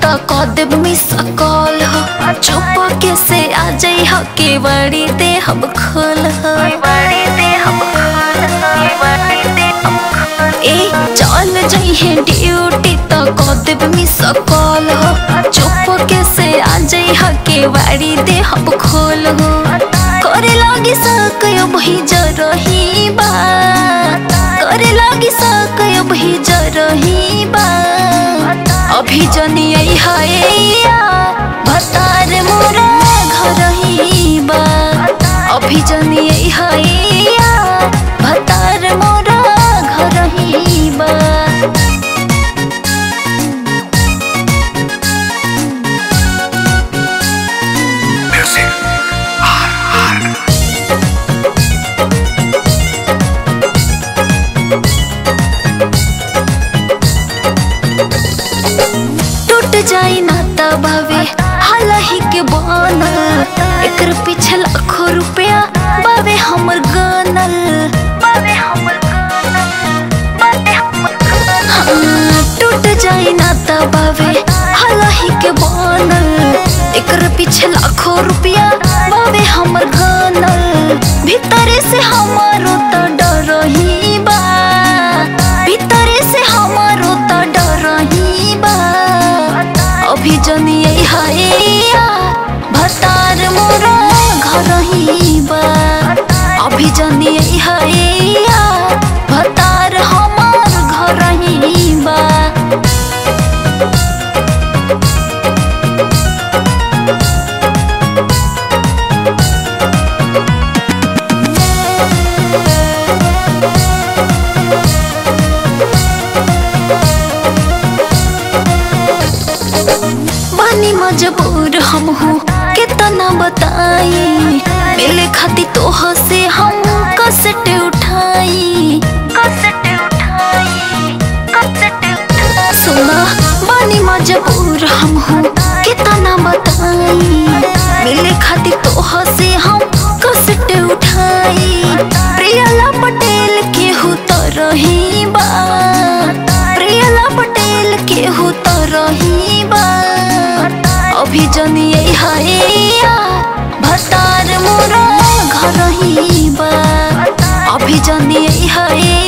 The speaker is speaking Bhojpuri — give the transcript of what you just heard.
त क देब मिस कॉल हो चुप के से आ जाई हो के बड़ी दे हम खोल हो ए चल जाई है ड्यूटी त क देब मिस कॉल हो चुप के से आ जाई हो के बड़ी दे हम खोल हो करे लागी सकयो भई जरही बा करे लागी सकयो भई जरही बा अभी जनियै हैया भतार मोरा घर ही बा अभी जनियै हैया भतार मोरा घर ही बा Music. टूट जाई ना तबावे हालाही के बनल एकर पीछे लाखों रुपया बावे हमर गनल बावे हमर हाँ, टूट जाई ना तबावे हालाही के बनल एकर पीछे लाखों रुपया बावे हमर गनल भीतरे से हमारो त डर ही बा भीतरे से हमारो त डर ही बा अभी जनियै हैया भतार मोरा घर ही बा अभी जनियै हैया भतार हमार घर ही बा बानी मजबूर हम हूँ कितना बताई मिले खाती तो से हम कसट उठाई कसट उठाई कसट सुना बानी मजबूर हम हूँ कितना बताई मिले खाती तो से हम कसट उठाई प्रियला पटेल के हूँ तो रही बा प्रियला पटेल के हूँ तो रही बा अभी जनियै हैया भतार मोरा घर ही बा अभी जनियै हैया